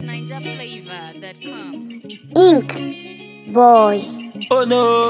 NinjaFlavor.com. Ink Boy. Oh no,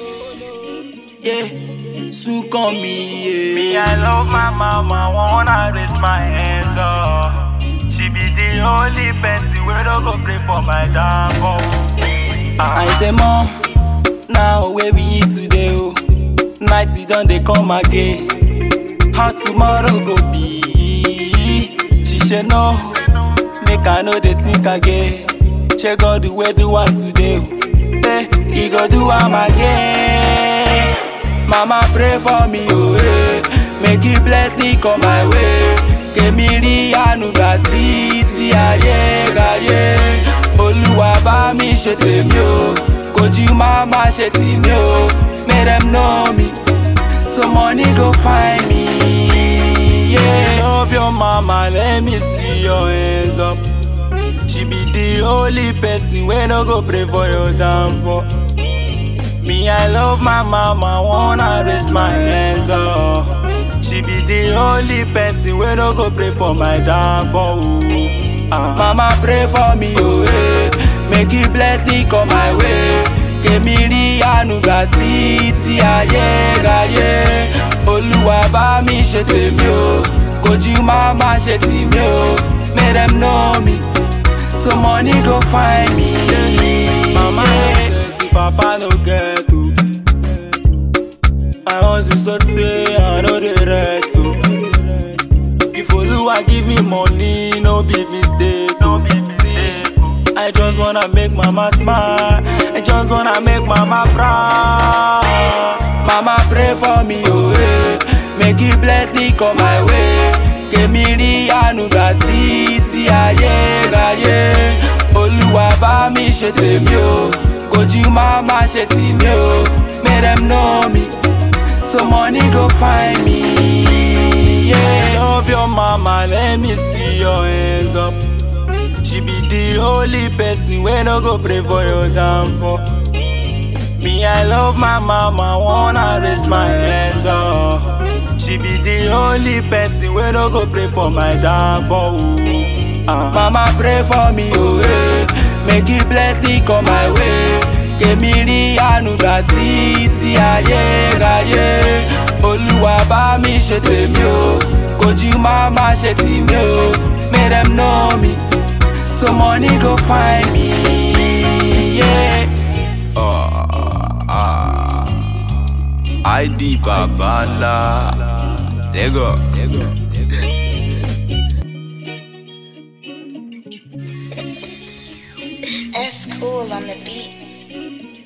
yeah, Sue call me, Me, yeah. I love my mama, wanna raise my hands up. She be the only person where don't go play for my downfall. I say, Mom, now where we eat today, oh. Night it done, they come again. How tomorrow go be? She said, No, make I know they think again. Check God the way do one today, oh. Hey, he go do am again. Mama pray for me, oh, hey. Make you blessing come my way. Kèmí rí àánú gbà tí sí ayé ráyé. Olúwa bá mi ṣe tèmi o, kojú má má ṣe tì mí o. Make them know me, so money go find me. Yeah. Love your mama, let me see your hands up. She be the only person wey no go pray for your downfall. Me, I love my mama, wanna raise my hands up. She be the only person wey no go pray for my downfall. ooh. Ah. Mama pray for me, oh eh. Make you blessing come my way. Kèmí rí àánú gbà tí sí ayé ráyé. Olúwa bá mi ṣe tèmi o, kojú má má ṣe tì mí o. Make them know me, so money go find me. Mama no get, papa no get o. I hustle sotey, I no dey rest o. If Oluwa give me money, no be mistake. No be See, I just wanna make mama smile. I just wanna make mama proud. Mama pray for me, oh eh. Make you blessing come my way. Kèmí rí àánú gbà tí sí ayé ráyé. Olúwa bá mi ṣe tèmi o. Kojú má má ṣe tì mí o. Make them know me. So money go find me. Yeah. Love your mama, let me see your hands up. She be the only person wey no go pray for your downfall. Me, I love my mama, wanna raise my hands up. She be the only person wey no go pray for my downfall. ooh. Ah. Mama pray for me, oh eh. Make you blessing come my way. Kèmí rí àánú gbà tí sí ayé ráyé. Olúwa bá mi ṣe tèmi o, kojú má má ṣe tì mí o. Make them know me, so money go find me. Yeah. ID Babala. Lego. S cool on the beat.